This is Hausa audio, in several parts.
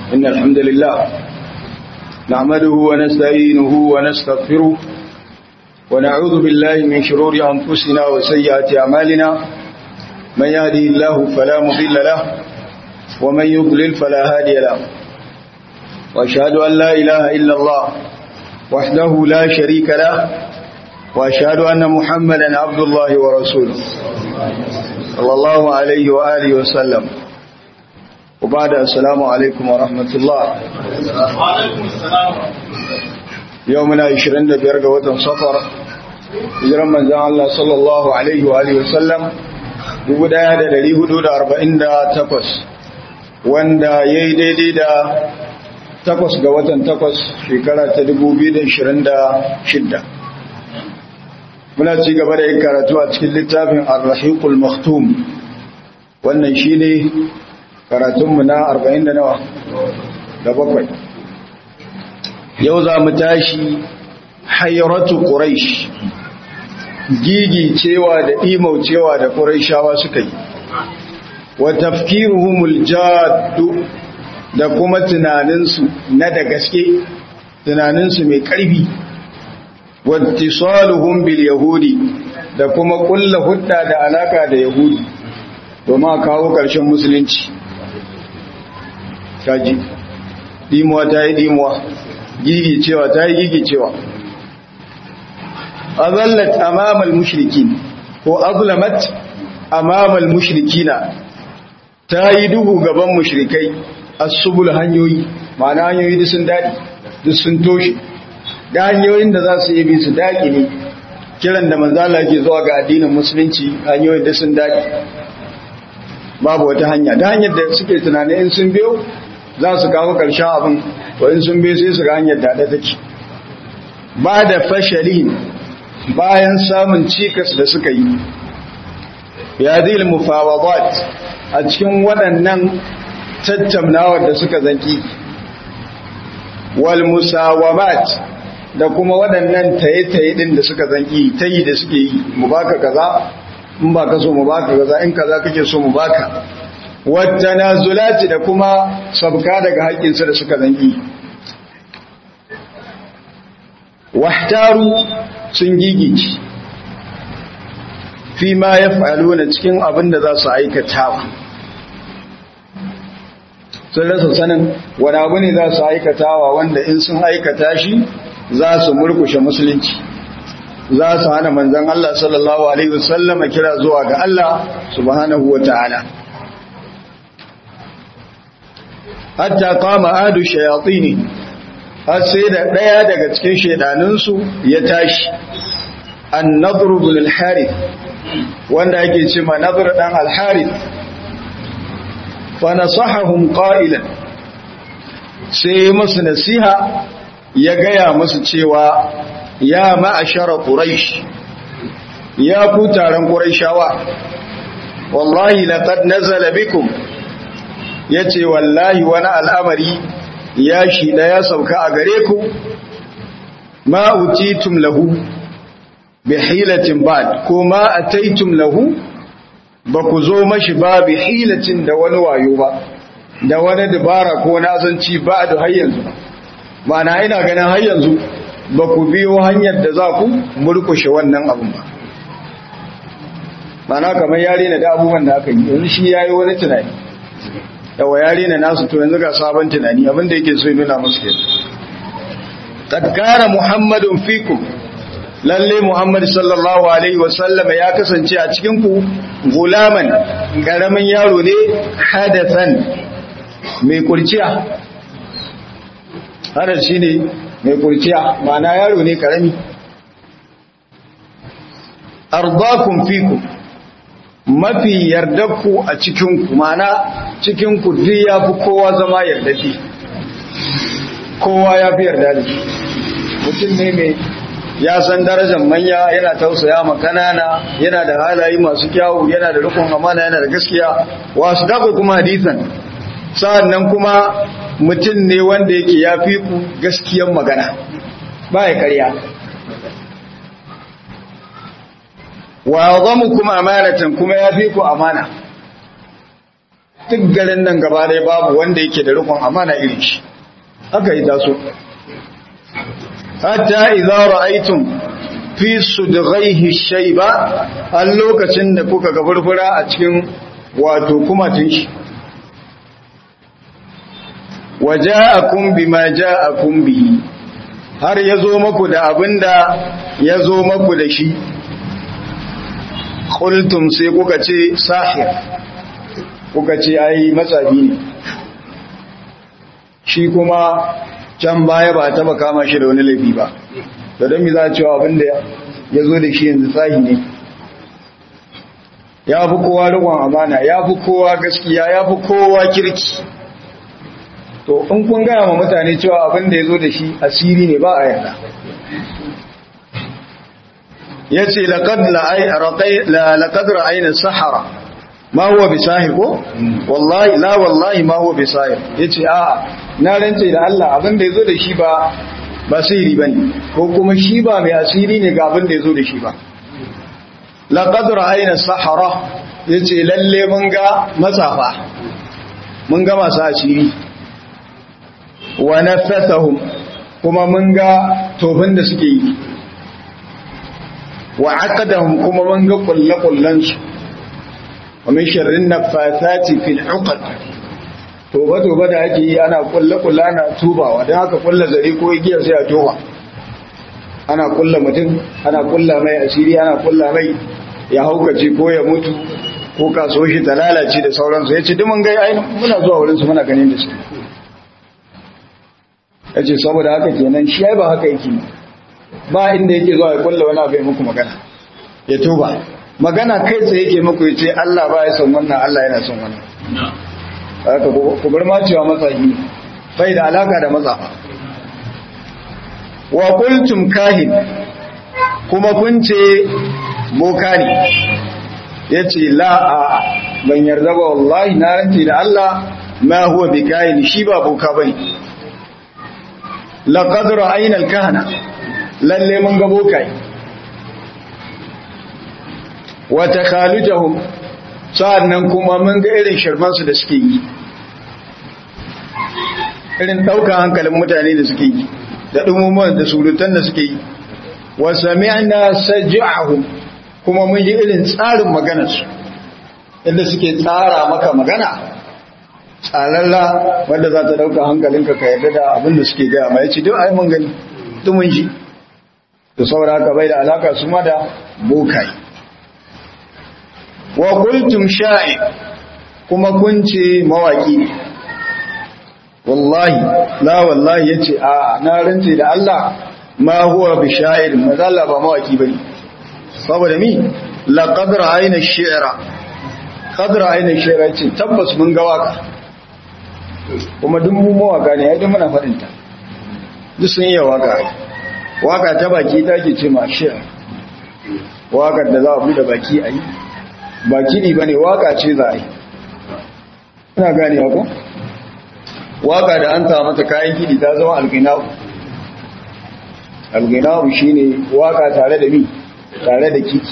إن الحمد لله نعمده ونستعينه ونستغفره ونعوذ بالله من شرور أنفسنا وسيئات أعمالنا من يهدي الله فلا مضل له ومن يضلل فلا هادي له وأشهد أن لا إله إلا الله وحده لا شريك له وأشهد أن محمدا عبد الله ورسوله صلى الله عليه وآله وسلم وبعد السلام عليكم ورحمة الله يومنا 25 ga watan safar hijiran manzan Allah sallallahu alaihi wa alihi wasallam 1448 wanda yayi daidai da takwas ga watan takwas shekara ta 2026 muna ci gaba da yin karatu a cikin littafin ar-rahiqul maktum wannan shine karatunmu na 40 da nawa da bakwai yau za mu tashi hayratu quraish gigi cewa da imau cewa da quraishawa suka yi wa tafkiruhumul jaddu da kuma tunaninsu na da gaske tunaninsu mai ƙarfi wattisaluhum bil yahudi da kuma kulla hudda da alaka da yahudi domin kawo ƙarshen musulunci kaji dimuwa ta yi dimuwa gigi cewa ta yi gigi cewa azallat amamal mushrikin ko azlamat amamal mushrikina ta yi duhu gaban mushrikai asubul hanyoyi ma'ana hanyoyi duk sun daɗi duk sun toshe da hanyoyin da za su yi bi su daƙi ne kiran da manzala ke zuwa ga addinin musulunci hanyoyin da sun daƙi babu wata hanya da hanyar da suke tunanin in sun biyo za su kawo ƙarshen abin to in sun biyo sai su ga hanyar da take ba da fashali bayan samun cikas da suka yi ya zil mufawadat a cikin waɗannan tattaunawar da suka zanki wal musawamat da kuma waɗannan taye-taye ɗin da suka zanki tayi da suke yi mu baka kaza in ba ka so mu baka kaza in kaza kake so mu baka wata nazulati da kuma sabka daga haƙƙinsu da suka zanki wahtaru sun gigici fi ma ya na cikin abin da za su aikata sun rasa sanin wani abu ne za su aikatawa wanda in sun aikata shi za su murkushe musulunci za su hana manzan Allah sallallahu Alaihi wasallama kira zuwa ga Allah subhanahu wa ta'ala hatta kama adu shayatsi ne har sai da ɗaya daga cikin shaidaninsu ya tashi an nadru bin al-harith wanda ake ce ma nadru dan al-harith fa nasahahum qa'ilan sai musu nasiha ya gaya musu cewa ya ma'ashara quraish ya ku taron quraishawa wallahi laqad nazala bikum yace wallahi wani al'amari ya shi da ya sauka a gare ku ma utitum lahu bi hilatin ba'd ko ma ataitum lahu ba ku zo mashi ba bi hilatin da wani wayo ba da wani dabara ko nazanci ba da har yanzu ba na ina ganin har yanzu ba ku biyo hanyar da za ku murkushe wannan abin ba mana kamar yare na da abubuwan da aka yi yanzu shi ya yi wani tunani yawa yare na nasu to yanzu ga sabon tunani abinda yake so nuna musu ke tatkara muhammadun fikum lalle muhammad sallallahu alaihi wasallama ya kasance a cikinku gulaman ƙaramin yaro ne hadathan mai kurciya hadar shi ne mai kurciya ma'ana yaro ne ƙarami ardakun fiku mafi yardarku a cikinku ma'ana cikinku duk ya fi kowa zama yardaki kowa ya fi yarda da shi mutum ne mai ya san darajar manya yana tausaya ma kanana yana da halaye masu kyawu yana da rukun amana yana da gaskiya wasu dago kuma hadisan sa'annan kuma mutum ne wanda yake ya fi ku gaskiyan magana ba ya karya wa zamu kuma amanatan kuma ya fi ku amana duk garin nan gaba ɗaya babu wanda yake da rikon amana irin shi aka yi taso hatta idza ra'aytum fi sudghaihi shayba a lokacin da kuka ga furfura a cikin wato kumatin shi waja'akum bima ja'akum bihi har yazo maku da abinda yazo maku da shi qultum sai kuka ce sahir kuka ce ai matsafi ne shi kuma can baya ba taba kama shi da wani laifi ba da don mi za a cewa abinda ya zo da shi yanzu tsahi ne ya fi kowa rikon amana ya fi kowa gaskiya ya fi kowa kirki to in kun gaya ma mutane cewa abinda ya zo da shi asiri ne ba a yarda ya ce laƙad ra'ayin sahara ma huwa bisahir ko wallahi la wallahi ma huwa bisahir yace a na rance da Allah abin da yazo da shi ba ba sihiri bane ko kuma shi ba mai asiri ne ga abin da yazo da shi ba laqad ra'ayna sahara yace lalle mun ga matsafa mun ga masu asiri wa nafathahum kuma mun ga tofin da suke yi wa aqadahum kuma mun ga kullakullansu ومن شر النفاثات في العقد toba toba da ake yi ana kulle kulle ana tubawa don haka kulle zare ko igiya sai a toba ana kulle mutum ana kulla mai asiri ana kulla mai ya haukace ko ya mutu ko kaso shi ta lalace da sauransu ya ce dimin gai ai muna zuwa wurinsu muna ganin da su ya ce saboda haka kenan shi ai ba haka yake ba inda yake zuwa ya kulle wani abu ya muku magana ya tuba magana kai tsaye yake muku ya ce Allah ba ya son wannan Allah yana son wannan haka ku bar ma cewa matsayi bai da alaka da matsafa wa qultum kahin kuma kun ce boka ne yace la a ban yarda ba wallahi na rance da Allah ma huwa bi kahin shi ba boka bane laqad ra'ayna al-kahana lalle mun ga bokai wa takhalujahum sa'annan kuma mun ga irin shirmansu da suke yi irin ɗaukar hankalin mutane da suke yi da ɗumumuwan da surutan da suke yi wa sami'na saj'ahum kuma mun yi irin tsarin maganarsu inda suke tsara maka magana tsararra wanda za ta ɗauka hankalinka ka yarda da abin da suke gaya ma ya ce duk ai mun gani duk mun ji da saboda haka bai da alaka su ma da bokai wa kuntum sha'i kuma kun ce mawaki ne wallahi la wallahi yace a na rance da Allah ma huwa bi sha'ir mazalla ba mawaki bane saboda mi laqad ra'ayna ash-shi'ra qad ra'ayna ash-shi'ra ce tabbas mun ga waka kuma duk mu mawaka ne ai duk muna fadin ta duk sun iya waka waka ta baki take ce ma shi'r wakar da za a bude baki ayi ba kiɗi ba ne waka ce za a yi ina gane ko waka da an ta mata kayan kiɗi ta zama algina'u algina'u shi ne waka tare da mi tare da kiɗi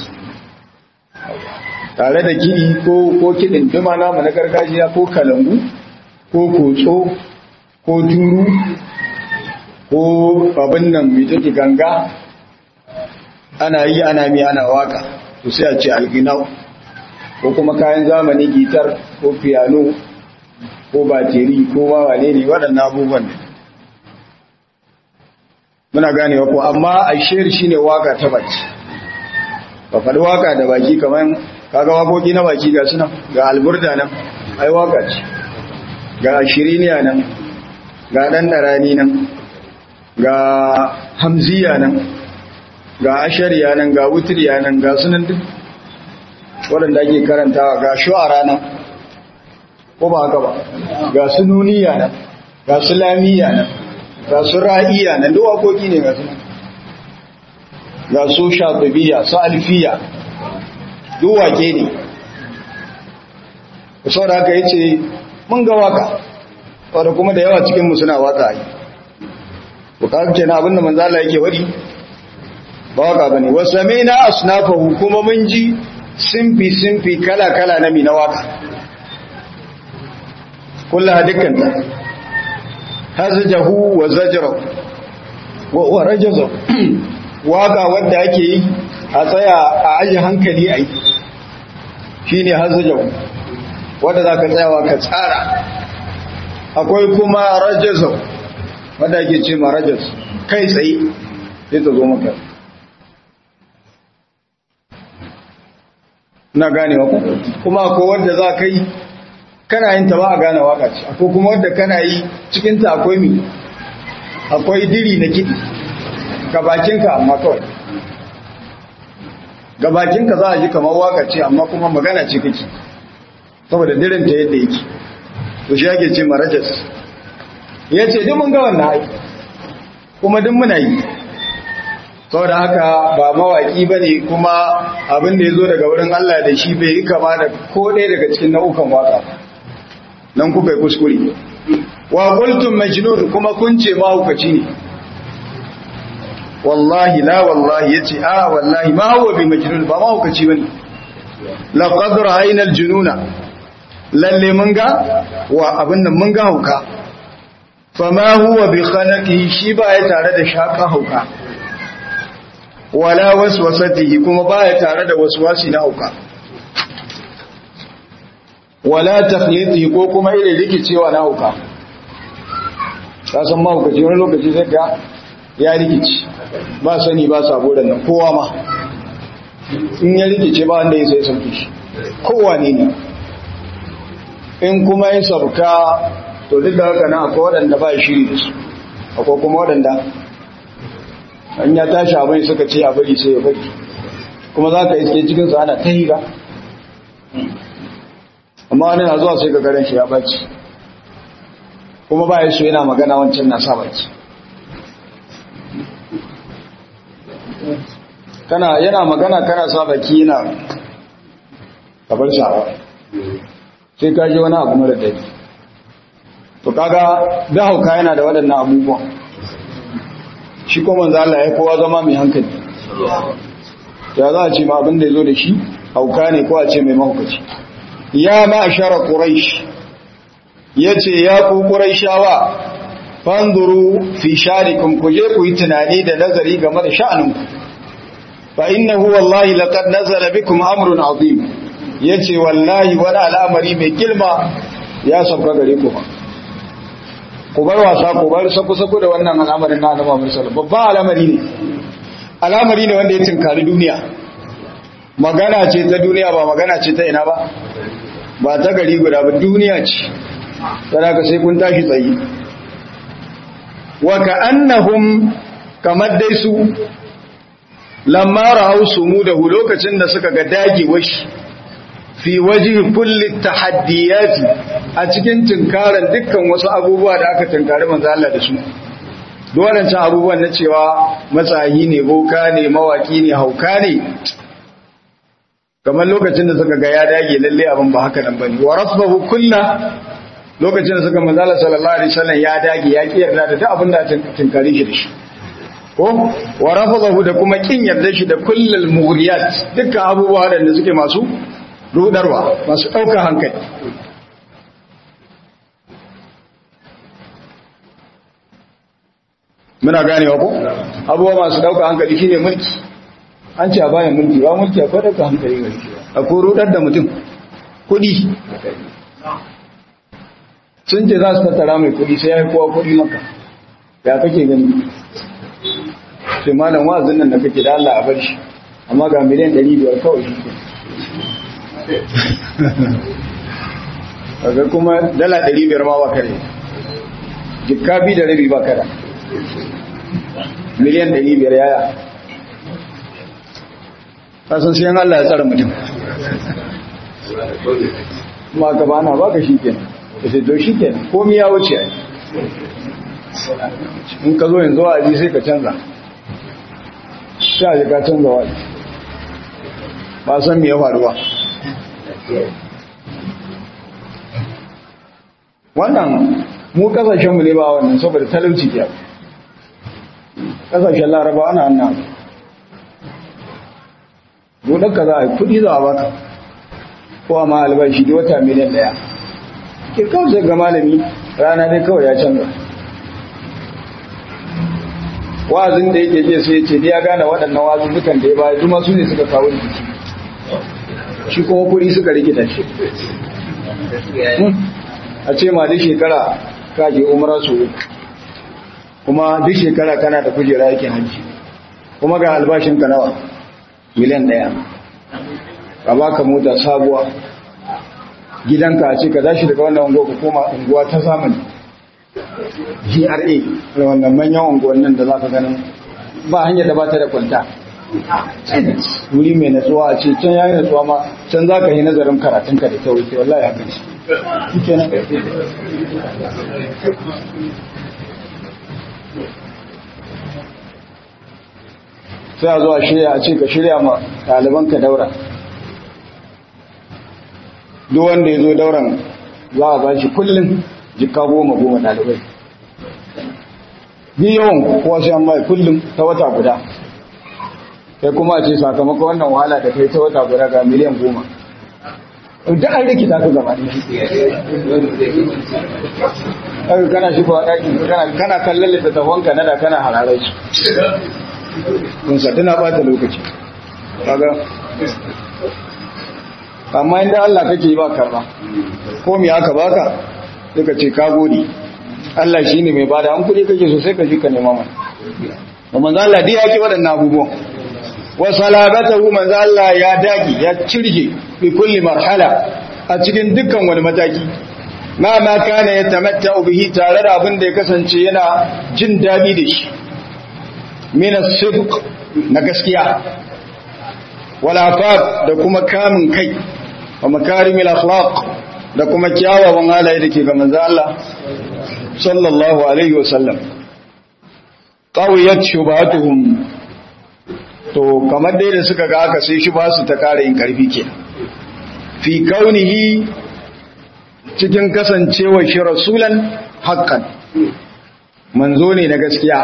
tare da kiɗi ko kiɗin duma namu na gargajiya ko kalangu ko kotso ko turu ko abin nan mai take ganga ana yi ana mi ana waka to sai a ce algina'u ko kuma kayan zamani gitar ko piano ko bateri ko mawane ne waɗannan abubuwan ne muna ganewa ko amma a shiri shi ne waka ta baki ba faɗi waka da baki kamar kaga wakoki na baki ga suna ga alburda nan ai waka ce ga shiriniya nan ga ɗan ɗarani nan ga hamziya nan ga ashariya nan ga wutiriya nan ga sunan duk waɗanda ake karantawa ga shu'ara nan ko ba haka ba ga su nuniya nan ga su lamiya nan ga su ra'iya nan duk waƙoƙi ne ga su ga su shafibiya su alfiya duk wake ne ku sau da haka ya ce mun ga waka wadda kuma da yawa cikinmu suna waka yi bukatu ke na abinda manzala yake wari ba waka ba ne wasu na asnafahu kuma mun ji simfi-simfi kala-kala na mi na waka kullaha dukkanta hazjahu wa zajrahu wa rajazahu waka wanda ake yi a tsaya a aji hankali a yi shine hazjahu wanda zaka tsayawa ka tsara akwai kuma rajazahu wanda ake ce ma rajaz kai tsaye sai ta zo maka na gane ku kuma akwai wanda za ka yi kana yin ta ba a gane waka ce akwai kuma wanda kana yi cikinta akwai mi akwai diri na kiɗi gabakinka amma kawai gabakinka za a ji kamar waka ce amma kuma magana ce kake saboda dirinta yadda yake to shi ake ce marajas ya ce duk mun ga wannan aiki kuma duk muna yi saboda haka ba mawaki ba ne kuma abin da ya zo daga wurin Allah da shi bai yi kama da ko ɗaya daga cikin nau'ukan waka nan kuka yi kuskure wa qultum majnun kuma kun ce mahaukaci ne wallahi la wallahi yace a wallahi ma huwa bi majnun ba mahaukaci bane laqad ra'ayna al-jununa lalle mun ga wa abin nan mun ga hauka fama huwa bi khanaqi shi ba ya tare da shaka hauka wala waswasatihi kuma ba ya tare da waswasi na hauka wala taqlidi ko kuma irin rikicewa na hauka ka san mahaukaci wani lokaci zai ga ya rikici ba sani ba sabo da nan kowa ma in ya rikice ba wanda ya sai sauki shi kowa ne ne in kuma yin sauka to duk da haka na akwai waɗanda ba shiri da su akwai kuma waɗanda an ya tashi abin suka ce a bari sai ya bari kuma za ka iske cikinsa ana ta hira amma wani na zuwa sai ka garin shi ya baci kuma ba ya so yana magana wancan na sa baki kana yana magana kana sa baki yana kabar shara sai ka ji wani abu mara daɗi to kaga da hauka yana da waɗannan abubuwan shi kuma manzo Allah ya kowa zama mai hankali ya za a ce ma abin da ya zo da shi hauka ne ko a ce mai mahaukaci ya ma'ashara quraish yace ya ku quraishawa fanzuru fi sharikum ku je ku yi tunani da nazari game da sha'aninku fa innahu wallahi laqad nazala bikum amrun azim yace wallahi wani al'amari mai girma ya sauka gare ku ba ku bar wasa ku bar sako-sako da wannan al'amarin na Annabi Muhammad sallallahu babban al'amari ne al'amari ne wanda ya tinkari duniya magana ce ta duniya ba magana ce ta ina ba ba ta gari guda ba duniya ce kana ka sai kun tashi tsayi wa ka'annahum kamar dai su lamma ra'aw sumudahu lokacin da suka ga dagewar shi fi waje kulli tahaddiyati a cikin tunkaran dukkan wasu abubuwa da aka tunkari manzo Allah da su dolancan abubuwan na cewa matsayi ne boka ne mawaki ne hauka ne kamar lokacin da suka ga ya dage lalle abin ba haka nan bane wa rasbahu kullu lokacin da suka manzo Allah sallallahu alaihi wasallam ya dage ya ki yarda da duk abin da tunkari shi da shi ko wa rafadahu da kuma kin yarda shi da kullul mughriyat dukkan abubuwa da suke masu rudarwa masu ɗaukar hankali muna ganewa ko abubuwa masu ɗaukar hankali shine mulki an ce a bayan mulki ba mulki akwai ɗaukar hankali gari a ko rudar da mutum kuɗi sun ce za su tattara mai kuɗi sai ya yi kowa kuɗi maka ya kake gani sai malam wa'azin nan da kake da Allah a bar shi amma ga miliyan 500 kawai shi kaga kuma dala ɗari biyar ma ba kare jikka bi da rabi ba kada miliyan ɗari biyar yaya kasan sai Allah ya tsara mutum ma ka bana ba ka shi kenan ka ce to shi kenan komi ya wuce ai in ka zo yanzu wa'azi sai ka canza sai ka canza wa'azi ba san me ya faru ba wannan mu kasashenmu ne ba wannan saboda talauci ke kasashen laraba ana annan ka za a yi kudi za a baka ko a ma albashi da wata miliyan daya ke kawai ga malami rana dai kawai ya canza wa'azin da yake je sai ya ce ya gane waɗannan wa'azin dukan da ya baya juma su ne suka kawo rikici shi kuma kuɗi suka rikita shi a ce ma duk shekara ka je umara su kuma duk shekara kana da kujera yake hajji kuma ga albashin ka nawa miliyan ɗaya ka baka mota sabuwa gidanka a ce ka tashi daga wannan unguwa ka koma unguwa ta zamani GRA da wannan manyan unguwannin da za ka ganin ba hanyar da ba ta da kwanta wuri mai natsuwa a ce can yayi natsuwa ma can za ka yi nazarin karatunka da kyau ke wallahi ya kai shi kenan sai a zuwa shirya a ce ka shirya ma ɗalibanka daura duk wanda ya zo dauran za a ba shi kullum jika goma goma ɗalibai bi yawan kowa sai an mai kullum ta wata guda sai kuma a ce sakamako wannan wahala da kai ta wata guda ga miliyan goma da an rikita ka gaba ɗaya kana shi kuwa ɗaki kana kallon littattafanka na da kana hararai su kun sa tana ɓata lokaci kaga amma inda Allah kake ba karba ko me aka baka sai ka ce ka gode Allah shine mai bada an kudi kake so sai ka ji ka nema mana to manzo Allah dai yake waɗannan abubuwan wa salabatahu manzo Allah ya dagi ya cirge bi kulli marhala a cikin dukkan wani mataki ma ma kana yatamatta'u bihi tare da abin da ya kasance yana jin dadi da shi min as-sidq na gaskiya wal afaf da kuma kamun kai wa makarimil akhlaq da kuma kyawawan halaye da ke ga manzo Allah sallallahu alaihi wasallam qawiyat shubatuhum to kamar dai da suka ga aka sai shubha su ta kare yin karfi ke fi kaunihi cikin kasancewa shi rasulan haqqan manzo ne na gaskiya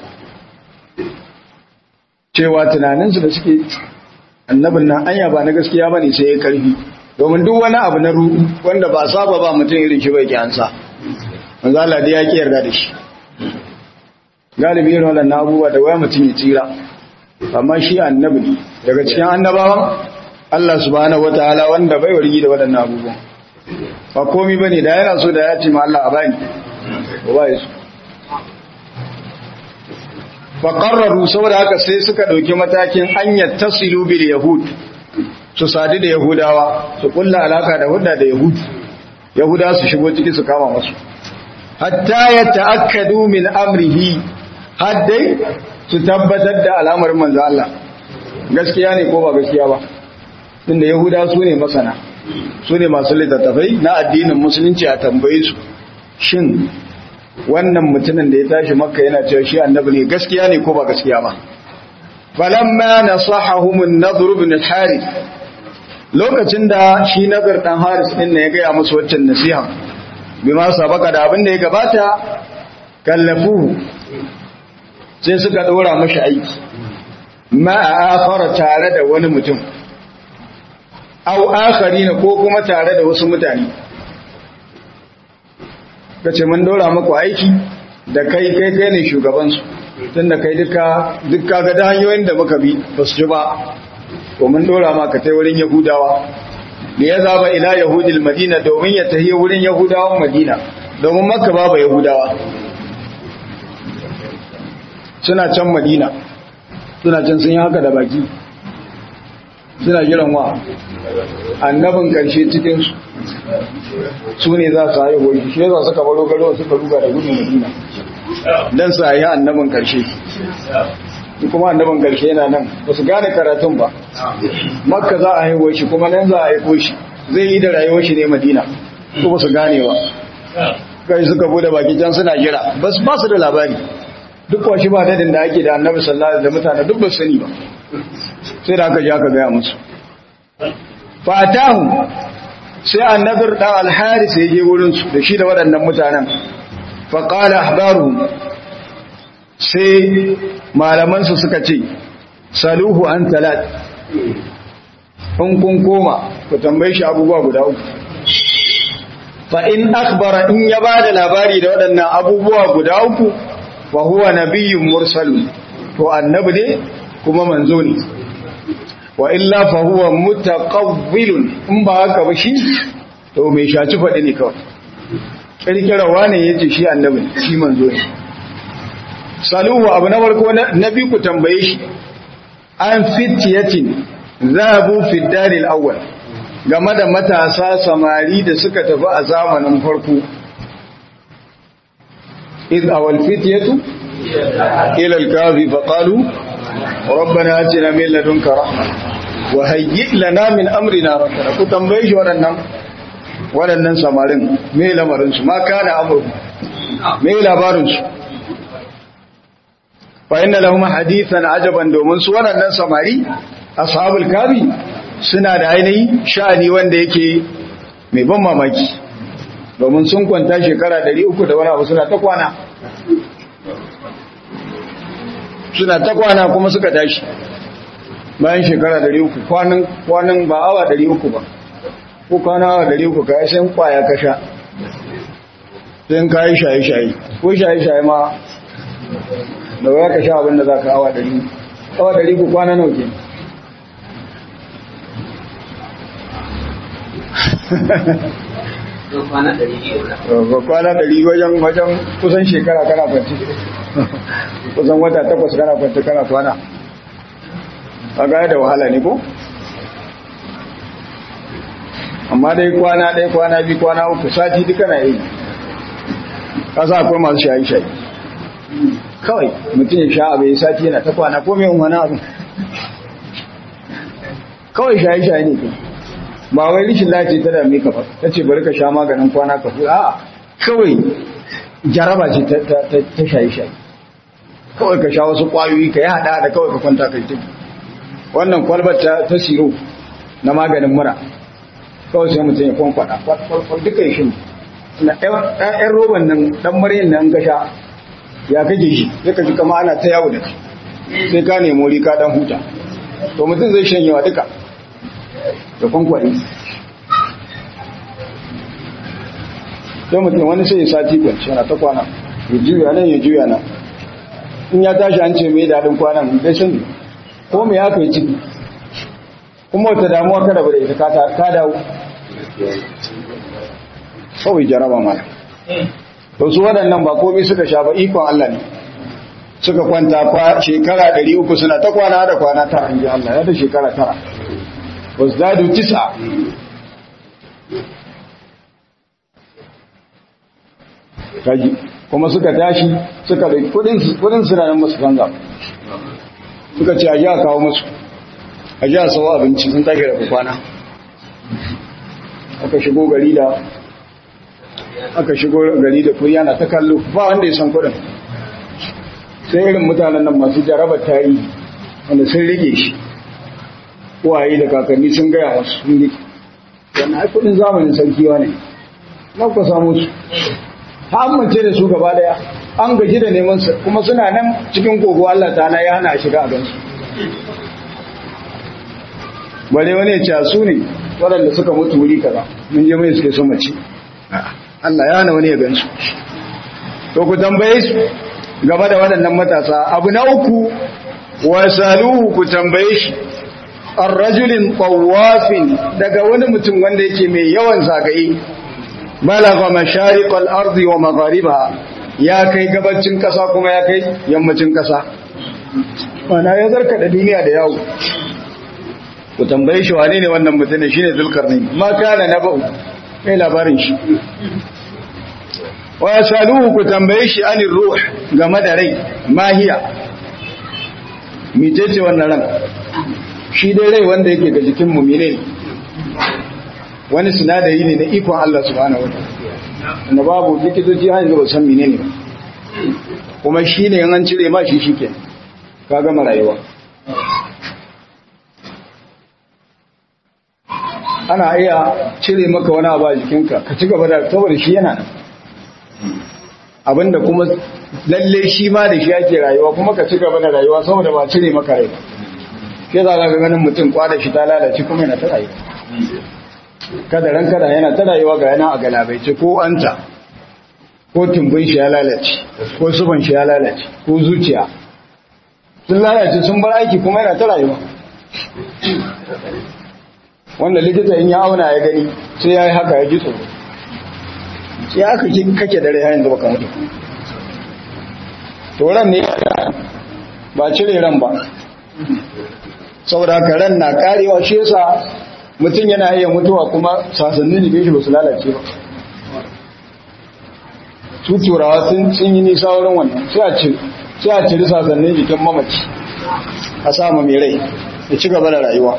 cewa tunaninsu da suke annabin nan anya ba na gaskiya bane sai ya karfi domin duk wani abu na ruɗu wanda ba saba ba mutum irin shi bai kyansa manzo Allah dai ya ki yarda da shi galibi irin wannan abubuwa da waya mutum ya tsira amma shi annabi ne daga cikin annabawan Allah subhanahu wataala wanda bai wargi da waɗannan abubuwan ba komai bane da yana so da ya ce ma Allah a bani ba ya so fa qarraru saboda haka sai suka dauki matakin hanyar tasilu bil yahud su sadu da yahudawa su kulla alaka da hudda da yahud yahuda su shigo ciki su kama masu hatta ya ta'akkadu min amrihi haddai su tabbatar da al'amarin manzo Allah gaskiya ne ko ba gaskiya ba tunda yahuda su ne masana su ne masu littattafai na addinin musulunci a tambaye su shin wannan mutumin da ya tashi makka yana cewa shi annabi ne gaskiya ne ko ba gaskiya ba falamma nasahahum an-nadr ibn al-harith lokacin da shi nazar dan haris din ne ya gaya musu waccan nasiha bima sabaka da abin da ya gabata kallafu sai suka dora mashi aiki ma akhara tare da wani mutum aw akharina ko kuma tare da wasu mutane kace mun dora muku aiki da kai kai kai ne shugaban su tunda kai duka duka ga da hanyoyin da muka bi ba su ji ba to mun dora ma ka tai wurin yahudawa da ya zaba ila yahudil madina domin ya tahi wurin yahudawan madina domin makka babu yahudawa suna can madina suna can sun yi haka da baki suna jiran wa annabin karshe cikinsu su ne za su haihu shi shi za suka baro garo suka ruga da gudun madina don su haihu annabin karshe kuma annabin karshe yana nan ba su gane karatun ba makka za a haihuwa shi kuma nan za a haifo shi zai yi da rayuwar shi ne madina ko ba su gane ba kai suka bude baki can suna jira ba su da labari duk washi ba dadin da ake da annabi sallallahu alaihi da mutane duk ba su sani ba sai da aka ji aka gaya musu fatahu sai annabir dan al-haris ya je wurin su da shi da waɗannan mutanen fa qala ahbaruhum sai malamansu suka ce saluhu an talat in kun koma ku tambaye shi abubuwa guda uku fa in akhbara in ya bada labari da waɗannan abubuwa guda uku fa huwa nabiyyun mursalun to annabi ne kuma manzo ne wa illa fa huwa mutaqawwilun in ba haka ba shi to mai shaci faɗi ne kawai kirkirawa ne yace shi annabi ne shi manzo ne saluhu abu na farko na bi ku tambaye shi an fitiyatin zahabu fi daril awwal game da matasa samari da suka tafi a zamanin farko iz awal fitiyatu ila al-kafi fa qalu rabbana atina min ladunka rahma wa hayyi lana min amrina rashada ku tambaye shi waɗannan waɗannan samarin me lamarin su ma kana amru me labarin su fa inna lahum hadithan ajaban domin su waɗannan samari ashabul kafi suna da ainihi sha'ani wanda yake mai ban mamaki domin sun kwanta shekara 300 da wani abu suna ta kwana suna ta kwana kuma suka tashi bayan shekara 300 kwanan kwanan ba awa 300 ba ko kwana awa 300 ka sai kwaya ka sha sai ka yi shaye-shaye ko shaye-shaye ma da waya ka sha abin da za ka awa 100 awa 100 kwana nawa ke kwana ɗari wajen wajen kusan shekara kana kwanci kusan wata takwas kana kwanci kana kwana a gaya da wahala ne ko? amma dai kwana ɗaya kwana biyu kwana uku sati duka na yi kasa akwai masu shayi-shayi kawai mutum ya sha abu ya sati yana ta kwana ko mai wani abu kawai shayi-shayi ne kuma ba wai rishin lafiya ta dame ka ba ta ce bari ka sha maganin kwana ka fuka a kawai jaraba ce ta shayi-shayi kawai ka sha wasu kwayoyi ka yi hada da kawai ka kwanta kai tafi wannan kwalbar ta siro na maganin mura kawai sai mutum ya kwankwada kwalkwal duka ya shi na ɗan roban nan ɗan maryin nan ka sha ya kake shi ya kaji kama ana ta yawo da kai sai ka nemo rika ɗan huta to mutum zai shanyewa duka da kwankwani sai mutum wani sai ya sati kwanci yana ta kwana ya juya nan ya juya nan in ya tashi an ce mai daɗin kwanan bai sani ko mai haka yi ciki kuma wata damuwa kada bada ita ka dawo kawai jaraba mana to su waɗannan ba komai suka sha ba ikon Allah ne suka kwanta shekara 300 suna ta kwana da kwana tara in ji Allah ya da shekara tara wasdadu tis'a kaji kuma suka tashi suka da kudin kudin suna nan musu banza suka ce aje a kawo musu aje a sawo abinci sun tafi da kwana aka shigo gari da aka shigo gari da kuriya na ta kallo ba wanda ya san kudin sai irin mutanen nan masu jarabar tarihi wanda sun rike shi waye da kakanni sun gaya wasu sun rike wannan ai kudin zamanin sarkiwa ne na ku samu su ta amince da su gaba daya an gaji da neman su kuma suna nan cikin kogo Allah ta ya hana shiga a gansu bare wani ya ce su ne waɗanda suka mutu wuri kaza mun je mai suke so mace Allah ya hana wani ya gansu to ku tambaye su gaba da waɗannan matasa abu na uku wasaluhu ku tambaye shi arrajulin tawafin daga wani mutum wanda yake mai yawan zagaye balagha mashariqal ardi wa magharibaha ya kai gabacin kasa kuma ya kai yammacin kasa mana ya zarka da duniya da yawo ku tambaye shi wane ne wannan mutum shine zulkarnain ma kana naba'u kai labarin shi wa yasaluhu ku tambaye shi anir ruh game da rai mahiya mitece wannan ran shi dai rai wanda yake ga jikin mumine wani sinadari ne na ikon Allah subhanahu wa ta'ala babu likitoci har yanzu ba san menene ba kuma shi ne an cire ma shi shike ka gama rayuwa ana iya cire maka wani abu a jikinka ka ci gaba da saboda shi yana nan abinda kuma lalle shi ma da shi ake rayuwa kuma ka ci gaba da rayuwa saboda ba cire maka rai ke za ka ganin mutum kwada shi ta lalace kuma yana ta rayuwa kada ran kada yana ta rayuwa ga yana a galabaice ko anta ko tumbin shi ya lalace ko suban shi ya lalace ko zuciya sun lalace sun bar aiki kuma yana ta rayuwa wanda likita in ya auna ya gani sai ya yi haka ya ji tsoro sai aka kake dare yayin da baka mutu to ran ne ba cire ran ba saboda haka ran na karewa shi yasa mutum yana iya mutuwa kuma sasannin jikin shi ba su lalace ba su turawa sun yi nisa wurin wannan sai a ciri sasannin jikin mamaci a sama mai rai ya ci gaba da rayuwa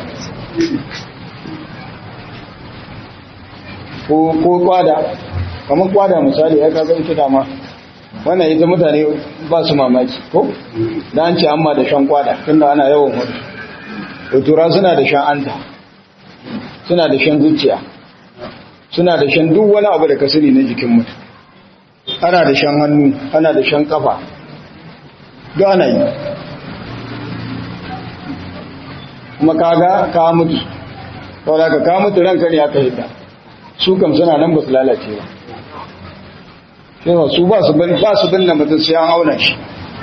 ko kwada kamar kwada misali ya kaga ita dama wannan ita mutane ba su mamaki ko da an ce amma da shan kwada tunda ana yawan hudu da tura suna da shan anta suna da shan zuciya suna da shan duk wani abu da ka sani na jikin mutum ana da shan hannu ana da shan kafa duk ana yi kuma kaga ka mutu saboda ka ka mutu ranka ne aka hidda su kam suna nan ba su lalace ba sai su ba su bin ba su binne mutum sai an auna shi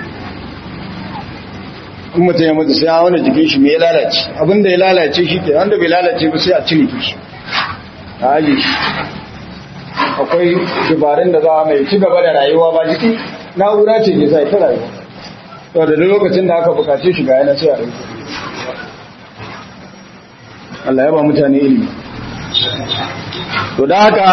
in mutum ya mutu sai an auna jikin shi me ya lalace abinda ya lalace shi ke wanda bai lalace ba sai a cire shi a aje shi akwai dabarun da za a mai ci gaba da rayuwa ba jiki na'ura ce ke sai ta rayuwa to da lokacin da aka bukace shi ga yana sai a rayuwa Allah ya ba mutane ilimi to da haka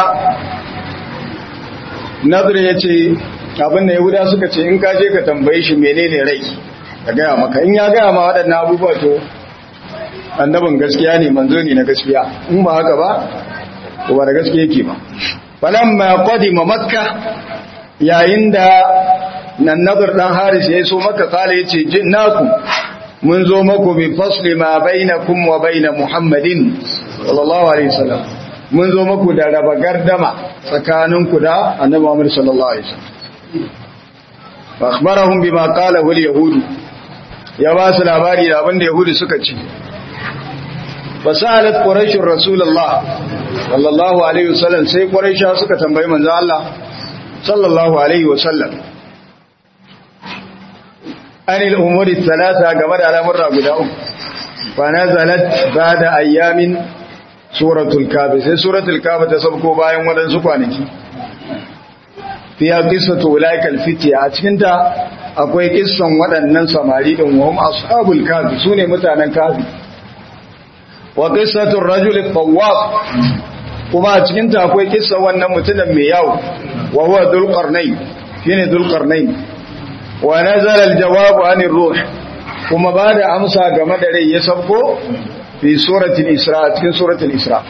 nazar ya ce abinda yahuda suka ce in ka je ka tambaye shi menene rai ka gaya maka in ya gaya ma waɗannan abubuwa to annabin gaskiya ne manzo ne na gaskiya in ba haka ba to ba da gaskiya yake ba falamma qadima makka yayin da nan nazar dan haris ya so maka kala yace jinnaku mun zo maku bi fasli ma bainakum wa bain muhammadin sallallahu alaihi wasallam mun zo maku da raba gardama tsakaninku da annabi Muhammad sallallahu alaihi wasallam fa akhbarahum bima qala wal yahud ya ba su labari da abinda yahudi suka ci fasalat quraish rasulullah sallallahu alaihi wasallam sai quraisha suka tambayi manzo Allah sallallahu alaihi wasallam anil umuri thalatha game da al'amurra guda uku fa nazalat ba'da ayyamin suratul kafi sai suratul kafi ta sabko bayan waɗansu kwanaki fiya qissatu ulaikal fitya a cikin ta akwai kissan waɗannan samari din wa hum ashabul kafi sune mutanen kafi wa qissatur rajul tawwab kuma a cikin ta akwai kissan wannan mutumin mai yawo wa huwa dhul qarnayn shine dhul qarnayn wa nazala al jawabu anir ruh kuma ba da amsa game da rai ya sabko في سورة الإسراء في سورة الإسراء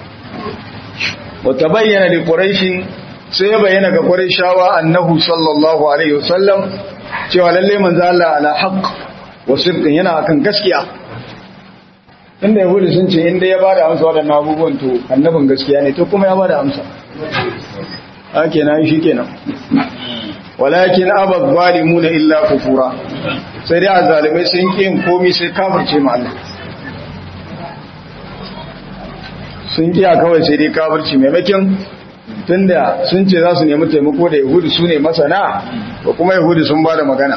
وتبين لقريش سيبين كقريشاوا أنه صلى الله عليه وسلم cewa lalle manzo Allah ala haqq wa sidqin yana akan gaskiya inda yahudi sun ce inda ya bada amsa wadannan abubuwan to annabin gaskiya ne to kuma ya bada amsa hake nan shikenan walakin abad zalimuna illa kufura sai dai azalimai sun kin komai sai kafirce ma Allah sun kiya kawai sai dai kafirci maimakon tunda sun ce za su nemi taimako da yahudu su ne masana ko kuma yahudu sun ba da magana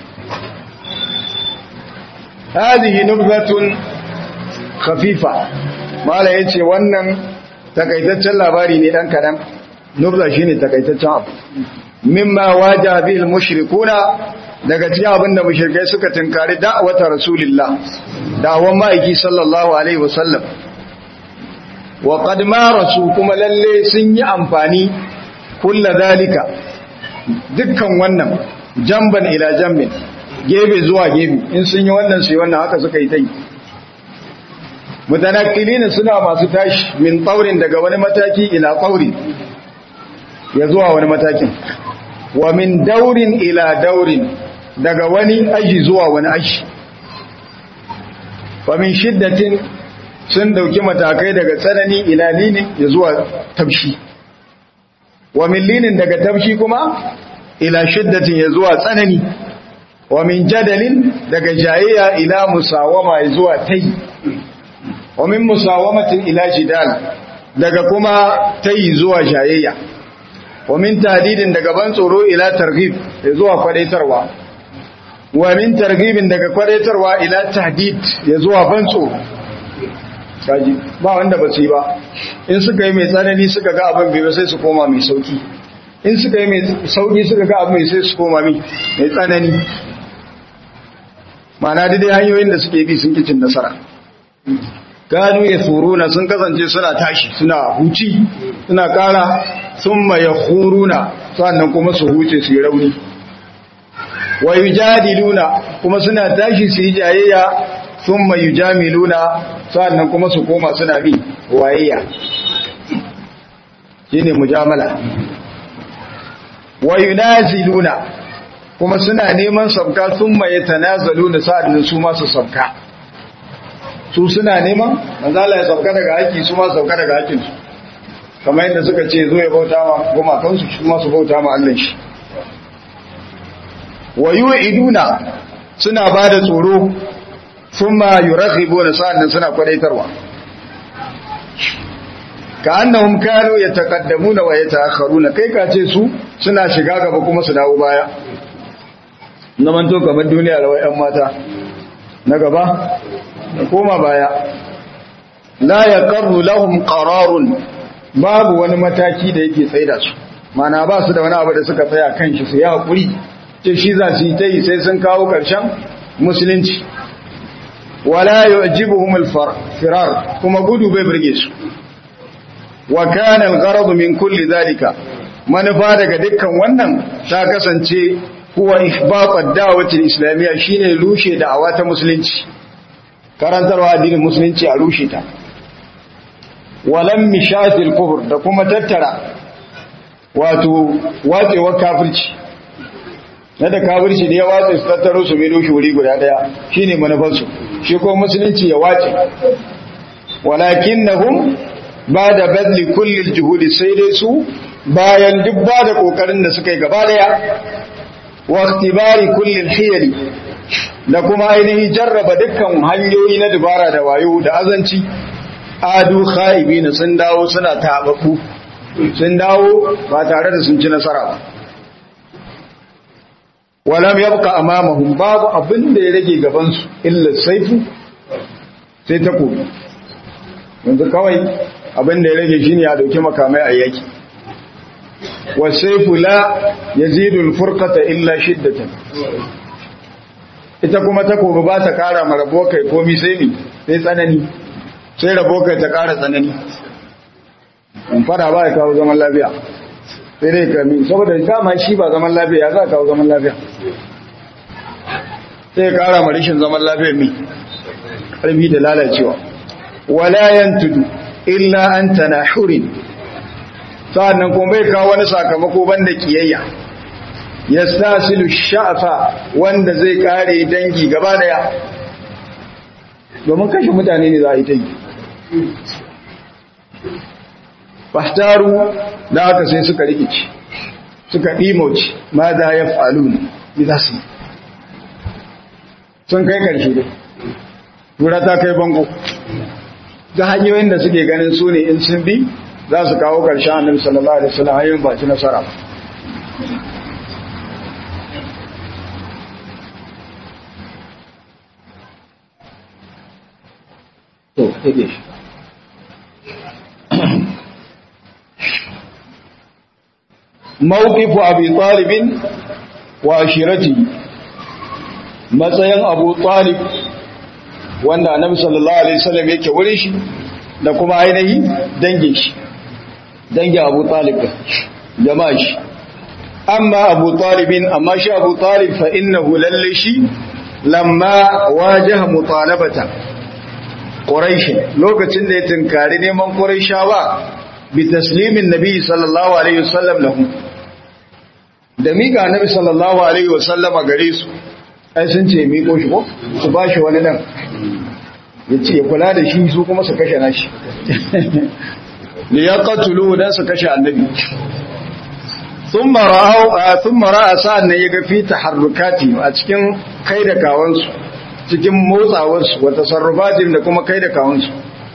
hadihi nubzatun khafifa mala yace wannan takaitaccen labari ne dan kadan nubza shine takaitaccen abu mimma waja bil mushrikuna daga cikin abinda mushrikai suka tinkari da'awata rasulillah da'awan ma'aiki sallallahu alaihi wasallam wa qad marasu kuma lalle sun yi amfani kulla dalika dukkan wannan jamban ila jambin gebe zuwa gebe in sun yi wannan su yi wannan haka suka yi ta yi mutanakilin suna masu tashi min tsaurin daga wani mataki ila tsauri ya zuwa wani matakin wa min daurin ila daurin daga wani aji zuwa wani aji wa min shiddatin sun dauki matakai daga tsanani ila linin ya zuwa tabshi wa min linin daga tabshi kuma ila shiddatin ya zuwa tsanani wa min jadalin daga jayayya ila musawama ya zuwa tai wa min musawamatin ila jidal daga kuma tayi zuwa jayayya wa min tadidin daga ban tsoro ila targhib zuwa kwadaitarwa wa min targhibin daga kwadaitarwa ila tahdid ya zuwa ban tsoro kaji ba wanda ba su yi ba in suka yi mai tsanani suka ga abin bai ba sai su koma mai sauki in suka yi mai sauki suka ga abin mai sai su koma mai tsanani mana dai hanyoyin da suke bi sun kicin nasara gano ya na sun kasance suna tashi suna huci suna kara sun maye huruna sannan kuma su huce su yi rauni wa yujadiluna kuma suna tashi su yi jayayya sun mayu jamiluna sa'annan kuma su koma suna bi wayayya shi ne mujamala wa yunaziluna kuma suna neman sabka sun maye tanazaluna sa'annan su masu sabka su suna neman manzala ya sabka daga haƙi su masu sabka daga haƙinsu kamar yadda suka ce zo ya bauta ma gumakansu su masu bauta ma allon shi wa yu'iduna suna ba da tsoro thumma yuraghibuna sa'annan suna kwadaitarwa ka annahum kanu yataqaddamuna wa yata'akhkharuna kai ka ce su suna shiga gaba kuma su dawo baya zaman to kamar duniya da wayan mata na gaba da koma baya la yaqarru lahum qararun babu wani mataki da yake tsaida su mana ba su da wani abu da suka tsaya kan shi su yi hakuri ce shi za su yi ta yi sai sun kawo ƙarshen musulunci wala yu'jibuhum al-firar kuma gudu bai burge su wa kana al-gharad min kulli zalika manufa daga dukkan wannan ta kasance huwa ihbat ad-da'wati al-islamiyya shine rushe da'awa ta musulunci karantarwa addinin musulunci a rushe ta walam mishatil kufr da kuma tattara wato watsewar kafirci na da kafirci da ya watsa su tattaro su mai doshi wuri guda daya shine manufarsu shi ko musulunci ya wace walakinnahum ba da badli kulli juhudi sai dai su bayan duk ba da kokarin da suka yi gaba daya wa ikhtibari kulli hiyali da kuma ainihin jarraba dukkan hanyoyi na dubara da wayo da azanci adu khaibina sun dawo suna tabaku sun dawo ba tare da sun ci nasara ba walam yabqa amamahum babu abin da ya rage gaban su illa saifu sai takobi yanzu kawai abin da ya rage shine a dauki makamai a yaki wasaifu la yazidu alfurqata illa shiddatan ita kuma takobi ba ta kara ma rabo kai komi sai ni sai tsanani sai rabo kai ta kara tsanani in fara ba ya kawo zaman lafiya sai dai kami saboda dama shi ba zaman lafiya ya za kawo zaman lafiya sai kara ma rishin zaman lafiya mi ƙarfi da lalacewa wala yantudu illa an tanahurin sa'annan kuma bai kawo wani sakamako banda kiyayya yastasilu sha'fa wanda zai kare dangi gaba daya domin kashe mutane ne za a yi ta yi fahtaru da haka sai suka rikici suka ɗimoci ma da ya falu ne za su sun kai ƙarshe dai tura ta kai bango ta hanyoyin da suke ganin su ne in sun bi za su kawo ƙarshen annabi sallallahu alaihi wasallam hanyoyin ba ci nasara ba to take shi mawqifu abi talib wa ashirati matsayin abu talib wanda annabi sallallahu alaihi wasallam yake wurin shi da kuma ainihi dangin shi dangin abu talib jama'a shi amma abu talibin amma shi abu talib fa innahu lalle shi lamma wajaha mutalabata quraish lokacin da ya tunkari neman quraishawa bi taslimin nabi sallallahu alaihi wasallam lahu da miƙa annabi sallallahu alaihi wasallama gare su ai sun ce miƙo shi ko su ba shi wani nan ya ce kula da shi su kuma su kashe nashi li yaqtulu dan su kashe annabi thumma ra'aw thumma ra'a sa'an ya ga fi taharrukati a cikin kai da kawansu cikin motsawar su wa tasarrufatin da kuma kai da kawansu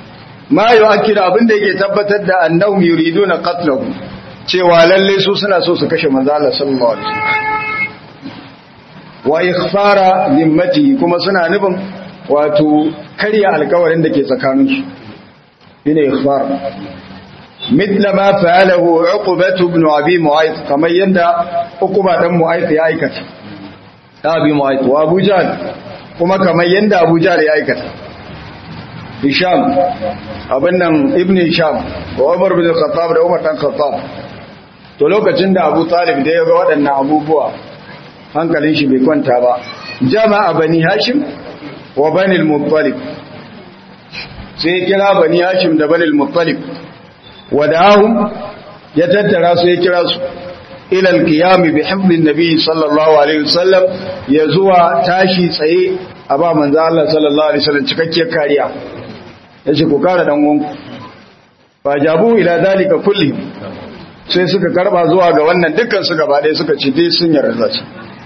ma yu'akkidu abinda yake tabbatar da annahum yuriduna qatlahu cewa lalle su suna so su kashe manzo Allah sallallahu alaihi wasallam wa ikhfara zimmatihi kuma suna nufin wato karya alkawarin da ke tsakaninsu shine ikhfar mithla ma fa'alahu uqbah ibn abi mu'ayth kamar yanda uqba dan mu'ayth ya aikata da abi mu'ayth wa abu jahl kuma kamar yanda abu jahl ya aikata hisham abin nan ibn hisham wa umar bin khattab da umar dan khattab to lokacin da abu talib da ya ga waɗannan abubuwa hankalin shi bai kwanta ba jama'a bani hashim wa bani al-muttalib sai kira bani hashim da bani al-muttalib wada'ahum ya tattara su ya kira su ila al-qiyam bi hifdin nabi sallallahu alaihi wasallam ya zuwa tashi tsaye a ba manzo Allah sallallahu alaihi wasallam cikakkiyar kariya yace ku kara dan uwanku fa jabu ila dalika kulli sai suka karba zuwa ga wannan dukkan su gaba ɗaya suka ce dai sun yarda shi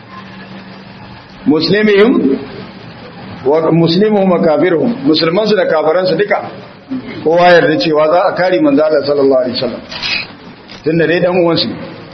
muslimihim wa muslimuhum wa kafiruhum musulman su da kafiran su duka kowa yarda cewa za a kare manzo Allah sallallahu alaihi wasallam tunda dai dan uwan su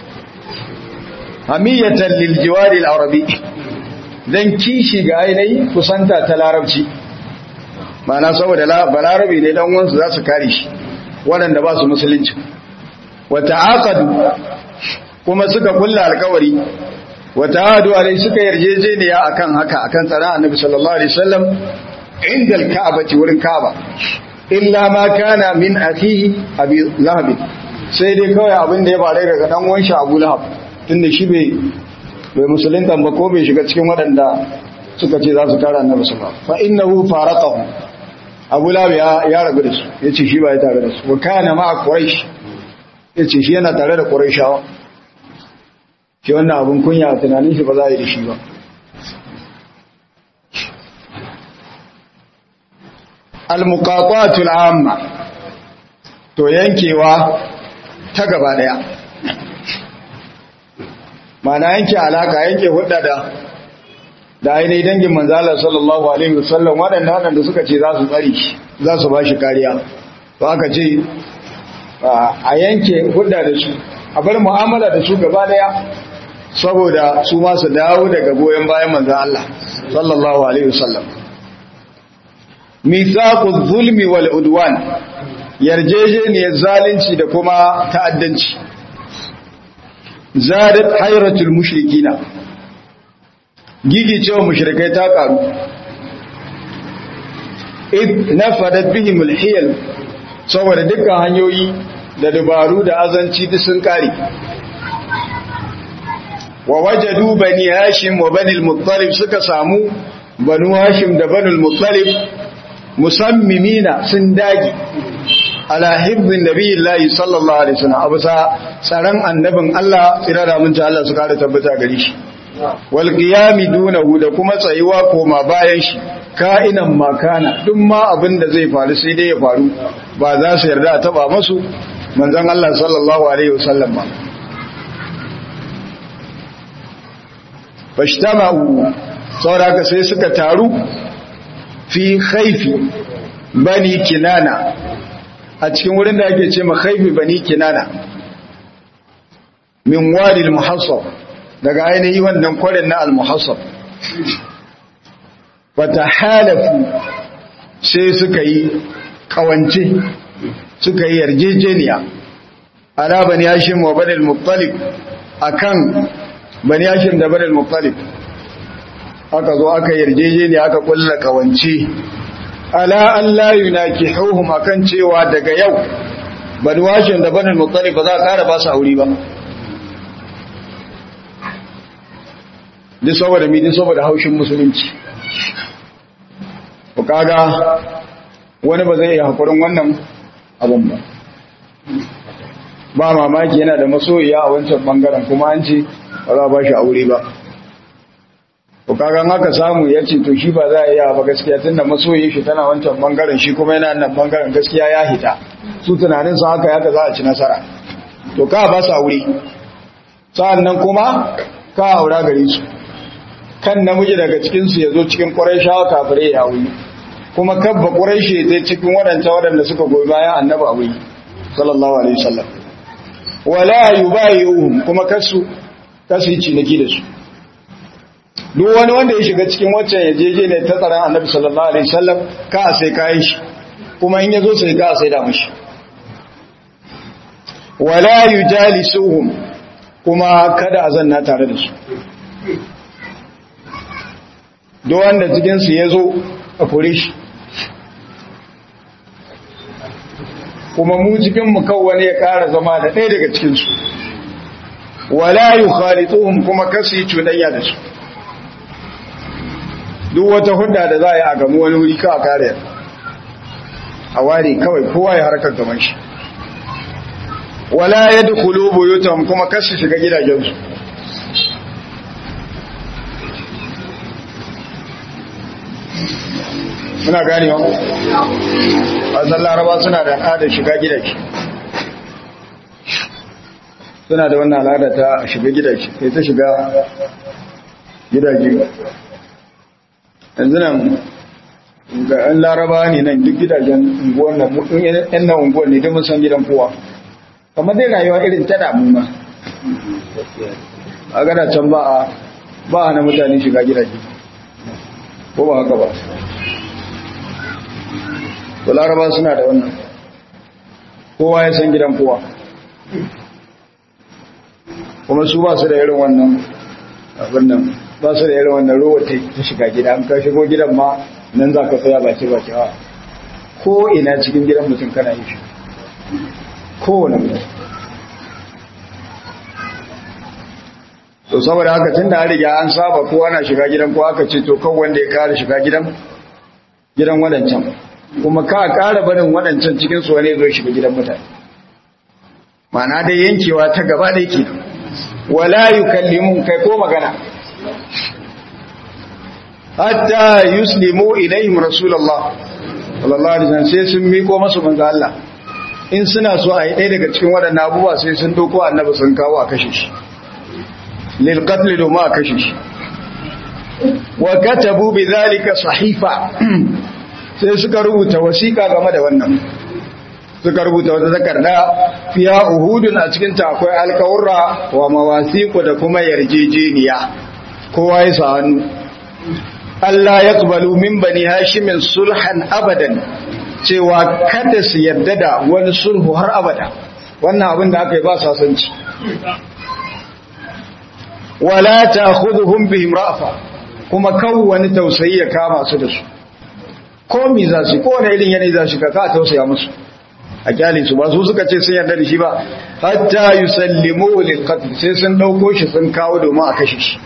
hamiyatan lil jiwari al arabi dan kishi ga ainihi kusanta ta larabci ma'ana saboda balarabi ne dan uwan su za su kare shi waɗanda ba su musulunci wa ta'aqadu kuma suka kulla alkawari wata hadu alai suka yarjejeniya akan haka akan tsara annabi sallallahu alaihi wasallam inda alka'abati wurin ka'aba illa ma kana min akhihi abi lahab sai dai kawai abin da ya bare daga dan uwan shi abu lahab tunda shi bai bai musulunta ba ko bai shiga cikin waɗanda suka ce za su kare annabi sallallahu alaihi wasallam fa innahu faraqahu abu lahab ya ya rabu da su yace shi ba ya tare da su wa kana ma quraish yace shi yana tare da quraishawa shi wannan abin kunya a tunanin shi ba za a yi da shi ba al-muqatatul amma to yankewa ta gaba daya mana yanke alaka yanke hudda da da ainihin dangin manzala sallallahu alaihi wasallam waɗanda waɗanda suka ce za su tsari za su ba shi kariya to aka ce a yanke hudda da su a bar mu'amala da su gaba daya saboda su ma su dawo daga goyon bayan manzan Allah sallallahu alaihi wasallam mithaqu zulmi wal udwan yarjejeniyar zalunci da kuma ta'addanci zadat hayratul mushrikina gigi cewa mushrikai ta karu id nafadat bihim alhiyal saboda dukkan hanyoyi da dabaru da azanci duk sun kare wa wajadu bani hashim wa bani al-muttalib suka samu banu hashim da bani al-muttalib musammimina sun dagi ala hibzin nabiyillahi sallallahu alaihi wasallam abu sa tsaron annabin Allah tsira da mun Allah su kare tabbata gare shi wal qiyami dunahu da kuma tsayuwa koma bayan shi ka'inan makana duk ma abin da zai faru sai dai ya faru ba za su yarda a taba masu manzon Allah sallallahu alaihi wasallam ba fashtama'u sauraka sai suka taru fi khaifi bani kinana a cikin wurin da ake ce ma khaifi bani kinana min wadi al-muhassab daga ainihi wannan kwarin na al-muhassab wata halafu sai suka yi kawance suka yi yarjejeniya ala bani hashim wa bani al-muttalib akan bani hashim da bani al-muttalib aka zo aka yarjejeniya aka kulla kawance ala an la yunakihuhum akan cewa daga yau bani hashim da bani al-muttalib ba za a kara ba su aure ba duk saboda mi duk saboda haushin musulunci ku kaga wani ba zai yi hakurin wannan abin ba ba mamaki yana da masoyiya a wancan bangaren kuma an ce ba za a ba shi aure ba ku kaga haka samu ya ce to shi ba za a yi ba gaskiya tun da masoyi shi tana wancan bangaren shi kuma yana nan bangaren gaskiya ya hita su tunanin su haka haka za a ci nasara to ka ba su aure sa'an nan kuma ka aura gare su kan namiji daga cikinsu ya zo cikin ƙwarai shawa kafirai ya wuri kuma kabba quraishi ta cikin wadanta wadanda suka goyi bayan annabi abu sallallahu alaihi wasallam wala yubayi'uhum kuma kasu kasu yi ciniki da su duk wani wanda ya shiga cikin waccan yajeje ne ta tsaron annabi sallallahu alaihi wasallam ka sai kayan shi kuma in yazo sai ka sai da mishi wala yujalisuhum kuma kada a zanna tare da su duk wanda cikin su yazo a kore shi kuma mu cikin mu kawai ya ƙara zama da ɗaya daga cikin su wala yukhalituhum kuma kasu yi cudanya da su duk wata hudda da za a yi a gamu wani wuri kawai kare a ware kawai kowa ya harkar gaban shi wala ya dukulu buyutan kuma kasu shiga gidajensu suna gani wa wasan laraba suna da al'adar shiga gidaje suna da wannan al'ada ta shiga gidaje sai ta shiga gidaje yanzu nan ga an laraba ne nan duk gidajen unguwan nan yan nan unguwan ne don san gidan kowa kamar dai rayuwa irin ta damu ma a gada can ba a ba a na mutane shiga gidaje ko ba haka ba to laraba suna da wannan kowa ya san gidan kowa kuma su ba su da irin wannan abin nan ba su da irin wannan ruwa ta shiga gida an ka shigo gidan ma nan za ka tsaya baki baki ha ko ina cikin gidan mutum kana yi shi kowane mutum to saboda haka tun da an riga an saba kowa na shiga gidan ko aka ce to kan wanda ya kare shiga gidan gidan wadancan kuma ka kara barin wadancan cikin su wani zo shiga gidan mutane ma'ana dai yankewa ta gaba da yake wala yukallimun kai ko magana hatta yuslimu ilaihim rasulullah sallallahu alaihi wasallam sai sun miko masu manzo Allah in suna so a yi ɗaya daga cikin waɗannan abubuwa sai sun doko annabi sun kawo a kashe shi lil qatl domin a kashe shi wa katabu bi zalika sahifa sai suka rubuta wasiƙa game da wannan suka rubuta wata takarda fiya uhudun a cikin ta akwai alkawurra wa mawasiqu da kuma yarjejeniya kowa ya sa hannu Allah ya kubalu min bani hashimin sulhan abadan cewa kada su yarda da wani sulhu har abada wannan abin da aka yi ba sasanci wala ta'khudhuhum bihim ra'fa kuma kawo wani tausayi ya kama su da su ko mi za su ko wani irin yanayi za su ka ka tausaya musu a kyale su ba su suka ce sun yarda da shi ba hatta yusallimu lil qatl sai sun dauko shi sun kawo domin a kashe shi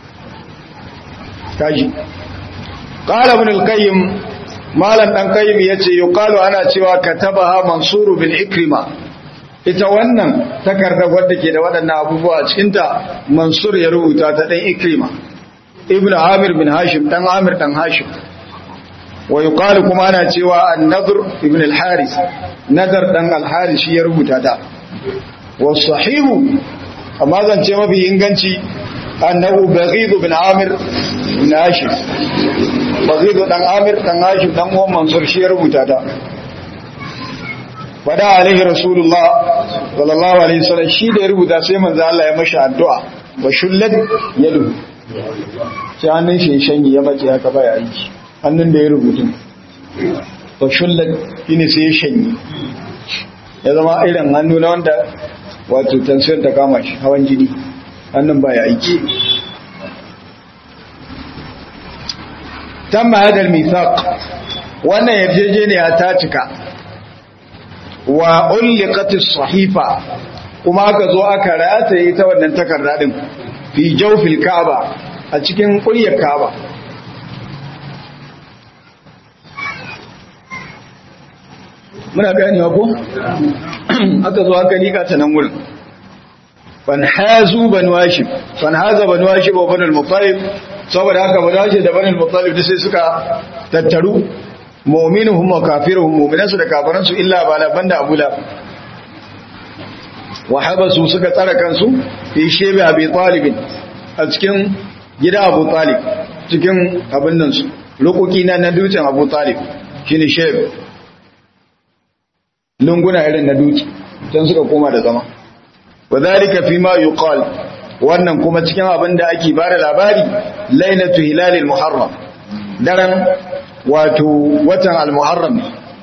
kaji qala ibn al-qayyim malam dan qayyim yace yuqalu ana cewa katabaha mansur bin ikrima ita wannan takarda wadda ke da waɗannan abubuwa a cikin ta mansur ya rubuta ta dan ikrima ibn amir bin hashim dan amir dan hashim wa yuqalu kuma ana cewa an-nadr ibn al-haris nadar dan al-haris shi ya rubuta ta wa sahihu amma zan ce mafi inganci annahu baghid bin amir bin hashim baghid dan amir dan hashim dan uwan mansur shi ya rubuta ta fada alaihi rasulullah sallallahu alaihi wasallam shi da ya rubuta sai manzo Allah ya mashi addu'a wa shullat yadu sai hannun shi shanyi ya mace haka baya aiki hannun da ya rubutu wa shullat shine sai ya shanyi ya zama irin hannu na wanda wato tansiyar ta kama shi hawan jini hannun baya aiki tamma hadal mithaq wannan yarjejeniya ta cika wa ulliqat as-sahifa kuma aka zo aka rataye ta wannan takarda din fi jawfil kaaba a cikin kuryar kaaba muna ganewa ko aka zo aka lika ta nan wurin fanhazu banu hashim fanhaza banu hashim wa banu al-muttalib saboda haka banu hashim da banu al-muttalib sai suka tattaru mu'minuhum wa kafiruhum mu'minansu da kafiransu illa bala banda abu la wa habasu suka tsara kansu fi shebe abi talib a cikin gida abu talib cikin abin nan su lokoki na na dutsen abu talib shine sheb lunguna irin na duki can suka koma da zama wadhalika fi ma yuqal wannan kuma cikin abin da ake bada labari lailatu hilalil muharram daren wato watan al-muharram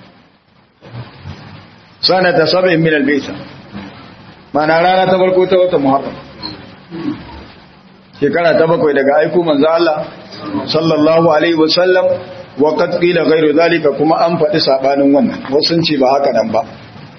sanata sab'in min al-baysa mana rana ta farko ta watan muharram shekara ta bakwai daga aiko manzo Allah sallallahu alaihi wasallam wa qad qila ghayru zalika kuma an faɗi sabanin wannan wasu sun ce ba haka nan ba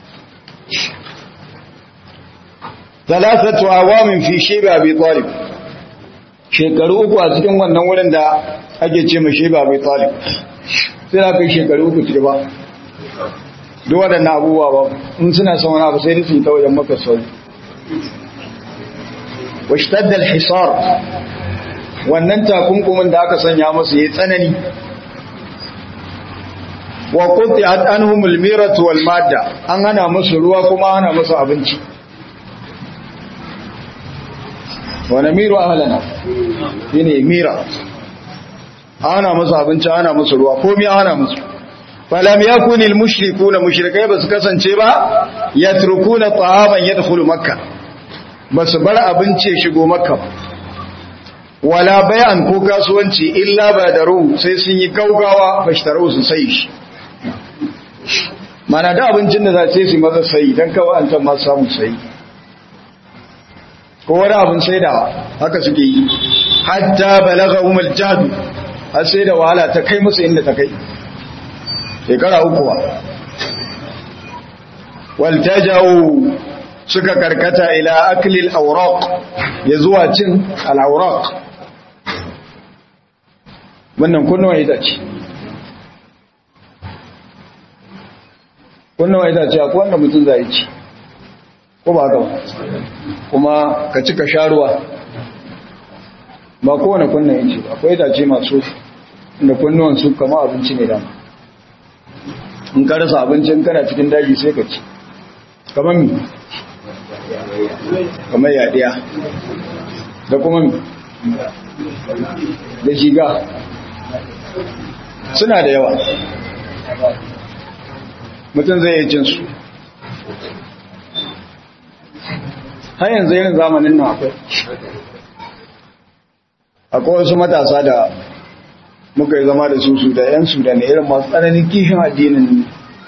thalathatu awamin fi shayba abi talib shekaru uku a cikin wannan wurin da ake ce mai shayba abi talib sai aka yi shekaru uku ci ba duk waɗannan abubuwa ba in suna son wani abu sai da su yi ta wajen maka sauri washtadda al-hisar wannan takunkumin da aka sanya musu yayi tsanani wa quti'at anhum al-miratu wal madda an hana musu ruwa kuma hana musu abinci wa namiru ahlana shine mira ana musu abinci ana musu ruwa komai ana musu falam yakun al-mushrikuuna mushrikai basu kasance ba yatrukuna ta'aman yadkhulu makkah basu bar abinci shigo makka wala bayan ko kasuwanci illa ba da ruhu sai sun yi gaugawa fashtaru su sai shi mana da abincin da za ce su maza sai don kawai an can masu samun sai ko wani abin sai da haka suke yi hatta balaga umar jadu har sai da wahala ta kai musu inda ta kai shekara uku ba waltajawo suka karkata ila aklil auraq ya zuwa cin al-auraq wannan kunnawa ita ce kunnawa ita ce akwai wanda mutum zai ci ko ba haka kuma ka ci ka sha ruwa ba kowane kunna yin ce akwai itace masu da kunnuwan su kama abinci ne dama in ka rasa abincin kana cikin daji sai ka ci kamar mi kamar yadiya da kuma mi da shiga suna da yawa mutum zai yi cinsu har yanzu irin zamanin nan akwai akwai wasu matasa da muka yi zama da su su da yan su da ne irin masu tsananin kishin addinin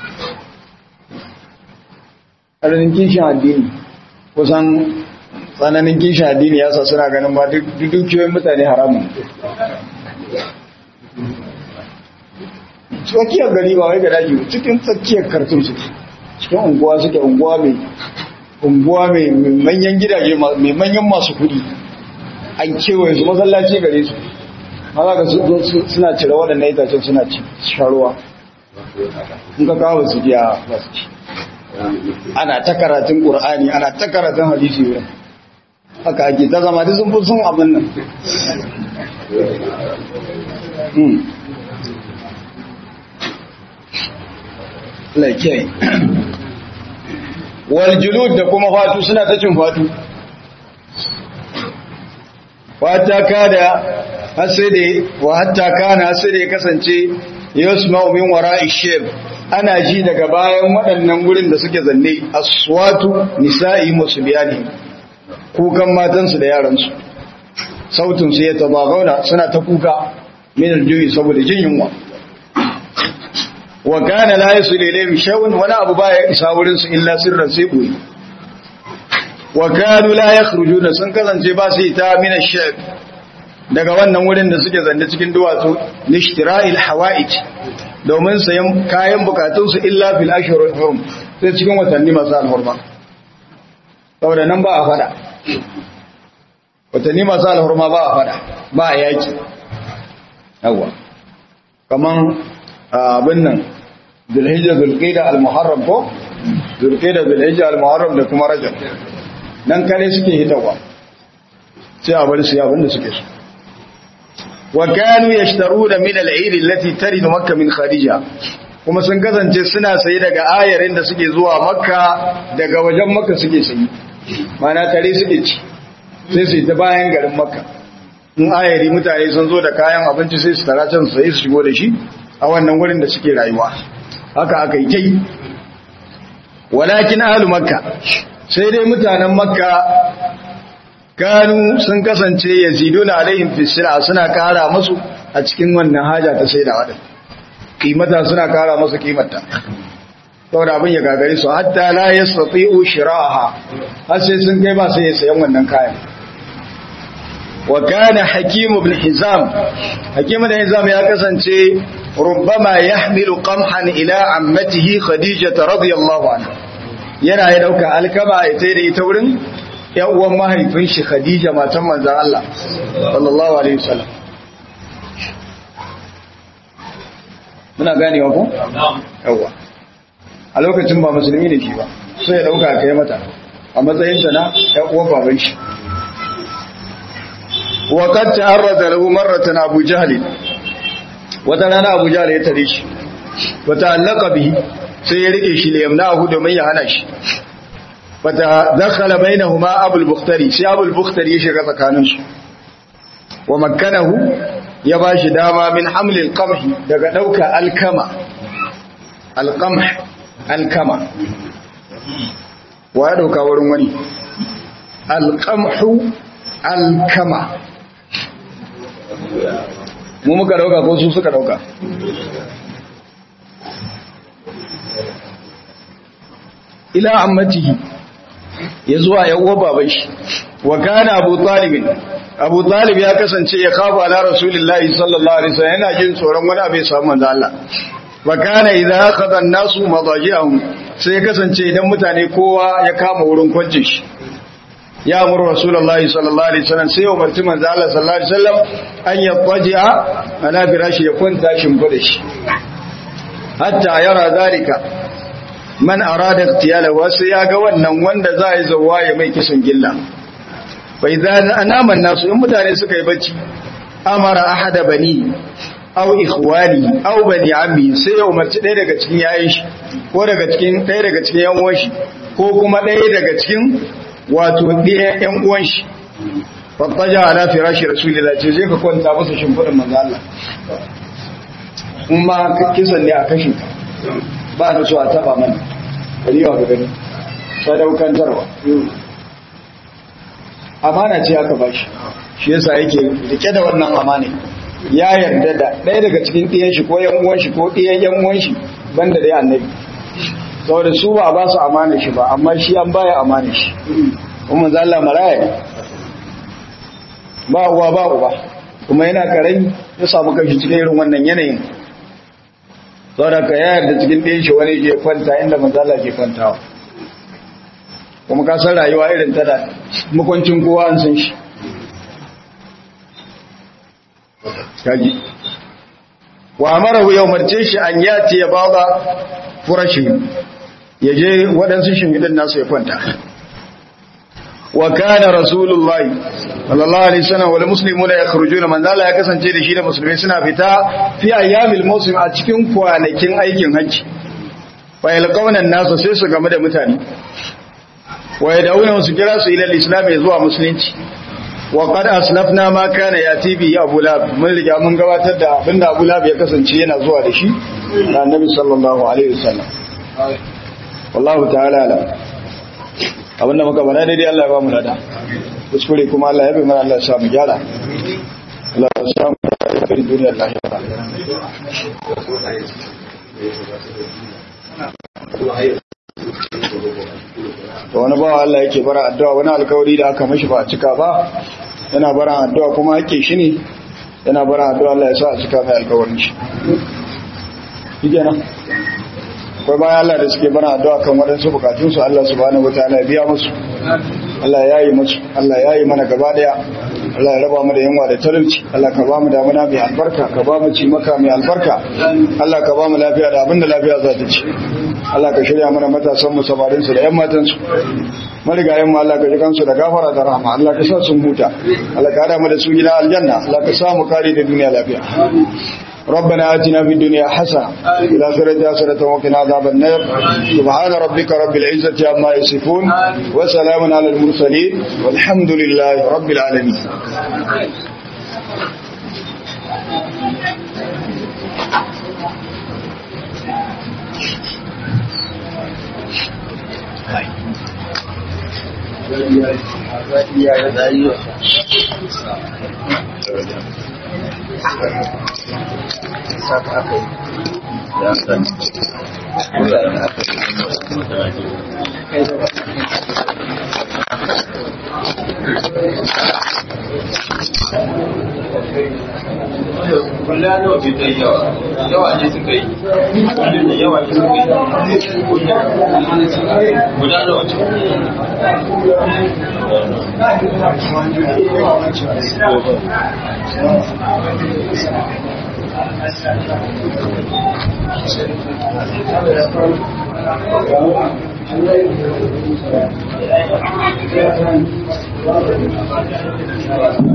tsananin kishin addini kusan tsananin kishin addini ya sa suna ganin ba duk dukiyoyin mutane haramun tsakiyar gari ba wai ga daji cikin tsakiyar kartun suke cikin unguwa suke unguwa mai unguwa mai manyan gidaje mai manyan masu kudi an kewaye su masallaci gare su maza ga suna cire waɗannan itacen suna ci sharuwa in ka kawo su biya ba su ci ana ta karatun ƙur'ani ana ta karatun hadisi wurin haka ake ta zama da sun fi sun abin nan laikiyai waljulud da kuma fatu suna ta cin fatu wata kada hasede wa hatta kana hasede ya kasance yasma'u min wara'i shib ana ji daga bayan waɗannan wurin da suke zanne aswatu nisa'i musbiyani kukan matansu da yaransu sautin su ya tabagauna suna ta kuka min aljuyi saboda jin yunwa wa kana la yasilu ilayhi shay'un wala abu baya isa wurin su illa sirran sai boye wa kanu la yakhrujuna sun kasance ba su ita min ash-shayb daga wannan wurin da suke zanne cikin duwatsu lishtira'il hawa'ij domin sayan kayan bukatunsu illa fil ashhurul hurum sai cikin watanni masu alhurma saboda nan ba a fada watanni masu alhurma ba a fada ba a yaki yawa kaman abin nan zulhijja zulqa'da al-muharram ko zulqa'da zulhijja al-muharram da kuma rajab nan kare suke hitawa sai a bari su yi abin da suke so wa kanu yashtaruna min al-eid allati taridu makkah min khadija kuma sun kasance suna sayi daga ayarin da suke zuwa makka daga wajen makka suke sayi mana tare suke ci sai su ta bayan garin makka in ayari mutane sun zo da kayan abinci sai su tara can sai su shigo da shi a wannan wurin da suke rayuwa haka aka yi kai walakin ahlu makka sai dai mutanen makka kanu sun kasance yaziduna alaihim fi sila suna kara musu a cikin wannan haja ta sai da wadin kimata suna kara musu kimata saboda abin ya gagare su hatta la yastati'u shira'aha har sai sun kai ba sai ya sayan wannan kayan wa kana hakim ibn hizam hakim ibn hizam ya kasance rubbama yahmilu qamhan ila ammatihi khadijah radiyallahu anha yana ya dauka alkama ya tai da ita wurin yan uwan mahaifin shi khadija matan manzon Allah sallallahu alaihi wasallam muna ganewa ko yawa a lokacin ba musulmi ne shi ba sai ya dauka kai mata a matsayin ta na yan uwan baban shi wa qad ta'arrada lahu marratan Abu Jahl wata rana Abu Jahl ya tare shi wa ta'allaqa bihi sai ya rike shi liyamnahu domin ya hana shi fata dakhala bainahuma Abu al-Bukhtari sai Abu al-Bukhtari ya shiga tsakanin su wa makkanahu ya bashi dama min hamlil qamhi daga dauka alkama alqamh alkama wa ya dauka wurin wani alqamhu alkama mu muka dauka ko su suka dauka ila ammatihi ya zuwa ya uwa baban shi wa kana abu talib abu talib ya kasance ya kafa ala rasulillahi sallallahu alaihi wasallam yana jin tsoron wani abu ya samu manzo Allah wa kana idza akhadha an-nasu madajihum sai ya kasance idan mutane kowa ya kama wurin kwancin shi ya amuru rasulullahi sallallahu alaihi wasallam sai ya umarci manzo Allah sallallahu alaihi wasallam an yattaji'a ala firashi ya kwanta shimfida shi hatta yara zalika man arada iqtiyala wasu ya ga wannan wanda za yi zawa ya mai kisan gilla bai za anama nasu in mutane suka yi bacci amara ahada bani aw ikhwani aw bani ammi sai ya umarci ɗaya daga cikin yayin shi ko daga cikin ɗaya daga cikin yan uwan shi ko kuma ɗaya daga cikin wato ɗaya yan uwan shi fattaja ala firashi rasulillah ce zai ka kwanta masa shimfiɗin manzo Allah in ma kisan ne a kashe ba da so a taba mana kariwa ga gani sadaukantarwa amana ce aka bashi shi yasa yake rike da wannan amana ya yarda da ɗaya daga cikin ɗiyan shi ko yan uwan shi ko ɗiyan yan uwan shi banda dai annabi saboda su ba ba su amana shi ba amma shi an baya amana shi kuma manzo Allah maraya ba uwa ba uba kuma yana karami ya samu kashi cikin irin wannan yanayin saboda ka yayar da cikin ɗin shi wani ke kwanta inda manzala ke kwantawa kuma ka san rayuwa irin ta da makwancin kowa an san shi kaji wa amara ya umarce shi an yati ya bada furashin ya je waɗansu shimfiɗin nasu ya kwanta wa kana rasulullahi sallallahu alaihi wasallam wal muslimuna yakhrujuna man zalla ya kasance da shi da musulmai suna fita fi ayyamil muslim a cikin kwanakin aikin hajji wa yalqawna an-nas sai su game da mutane wa yad'una su kira su ila al-islam zuwa musulunci wa qad aslafna ma kana yati bi abu lab mun riga mun gabatar da abinda abu lab ya kasance yana zuwa da shi da annabi sallallahu alaihi wasallam wallahu ta'ala alam abinda muka bana daidai Allah ya ba mu lada kuskure kuma Allah ya bi mana Allah ya samu gyara Allah ya samu kai duniyar lahira to wani bawa Allah yake bara addu'a wani alkawari da aka mashi ba a cika ba yana bara addu'a kuma ake shi ne yana bara addu'a Allah ya sa a cika mai alkawarin shi shi kenan akwai bayan Allah da suke bana addu'a kan waɗansu bukatunsu Allah subhanahu wataala ya biya musu Allah ya yi musu Allah ya yi mana gaba daya Allah ya raba mu da yunwa da talauci Allah ka ba mu damuna mai albarka ka ba mu ci maka mai albarka Allah ka ba mu lafiya da abinda lafiya za ta ci Allah ka shirya mana matasan mu samarin su da yan matan su marigayen mu Allah ka ji kansu da gafara da rahama Allah ka sa sun huta Allah ka hada mu da su gida aljanna Allah ka sa mu kare da duniya lafiya ربنا آتنا في الدنيا حسنة في الآخرة حسنة وقنا عذاب النار سبحان ربك رب العزة عما يصفون وسلام على المرسلين والحمد لله رب العالمين Kulla nawa bai ta yi yawa, yawa ne suka yi, kullum da yawa ne suka yi, guda nawa ce.